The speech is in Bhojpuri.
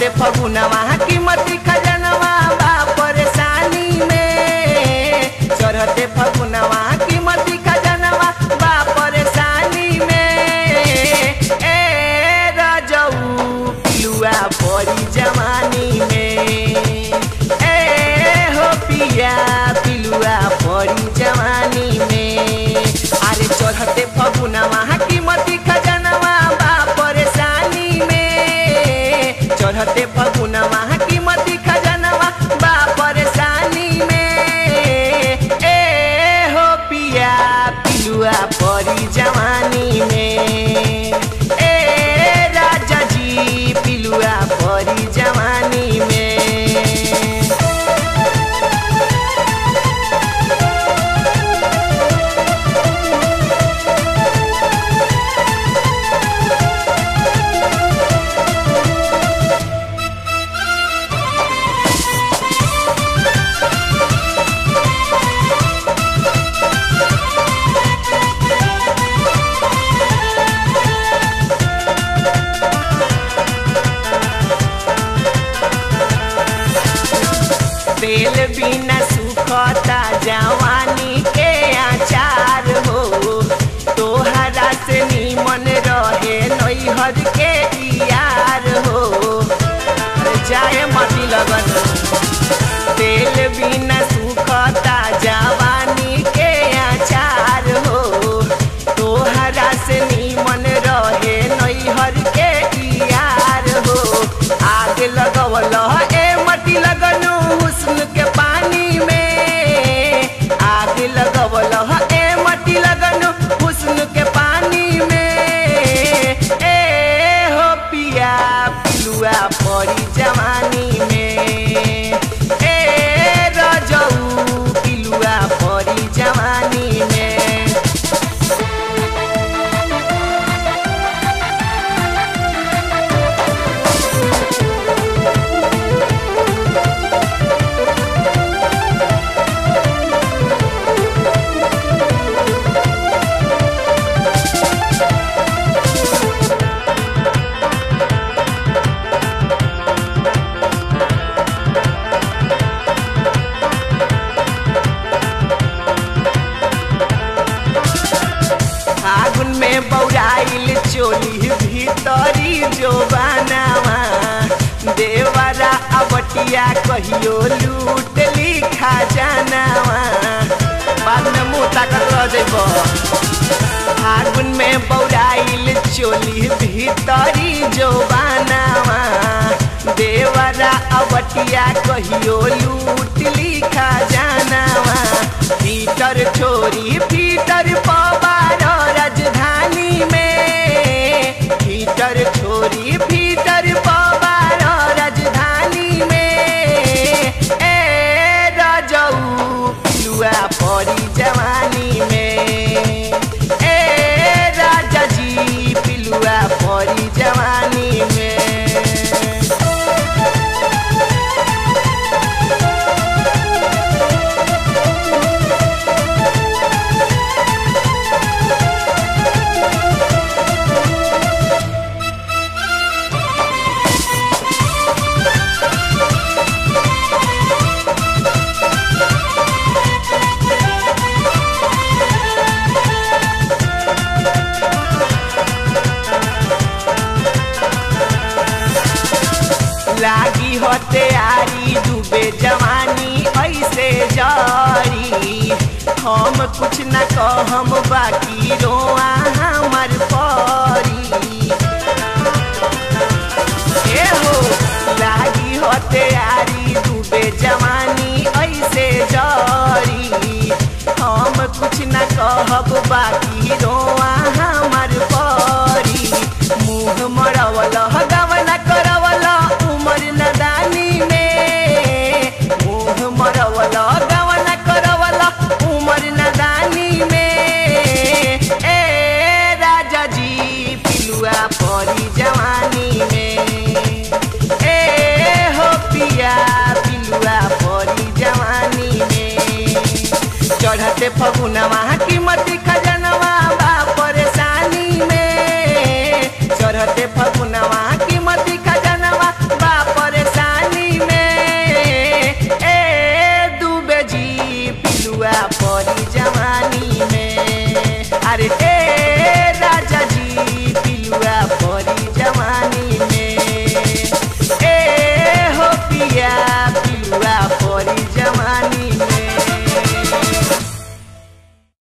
चढ़ते फगुनवा कीमती खजनवा बा परेशानी में चढ़ते फगुनवा कीमती खजनवा बा परेशानी में ए रजऊ पिलुआ परी जवानी में ए हो पिया पिलुआ परी जवानी में अरे चढ़ते फगुनवा कीमती खजनवा बा परेशानी में चढ़ते फगुनवा कीमती खजनवा बा परेशानी में ए हो पिया पिलुआ परी जवानी में ए राजा जी पिलुआ परी जवानी में तेल बिना सुखता जवानी के आचार हो तोहरा से नीमन रहे नैहर के यार हो अरे जाए मती लगन तेल बिना सुखता जवानी के आचार हो तोहरा से नीमन रहे नैहर के यार हो आग लगवल ए मटी लगनु हुस्न के पानी में आग लगवल ए मटी लगनु हुस्न के पानी में ए हो पिया पिलुआ परी जवानी में ए रजऊ पिलुआ परी जवानी में फागुन में बौराइल चोली भीतरी जो बनावा देवरा अबटिया कहियो लूट लिखा जानावा बाद में मुँह ताकत रह जइब फागुन में बौराइल चोली भीतरी जो बनावा देवरा अबटिया कहियो लूट लिखा जानावा फीटर छोरी फीटर पवार राजधानी में फीटर छोरी फीटर पवार राजधानी में ए रजऊ पिलुआ परी जवानी में ए राजा जी पिलुआ परी जवानी में लागी हो तैयारी डूबे जवानी ऐसे जारी हम कुछ न कहम बाकी रोआ हमर परी ए हो लागी हो तैयारी डूबे जवानी ऐसे जारी हम कुछ न कहब बाकी रोआ हमर परी मुँह मरवल गवन करवल उमर नदानी में मुँह मरवल गवन करवल उमर नदानी में ए राजा जी पिलुआ परी जवानी में ए हो पिया पिलुआ परी जवानी में चढ़ते फगुनवा कीमती खजनवा बा परेशानी में चढ़ते फगुनवा कीमती खजनवा बा अरे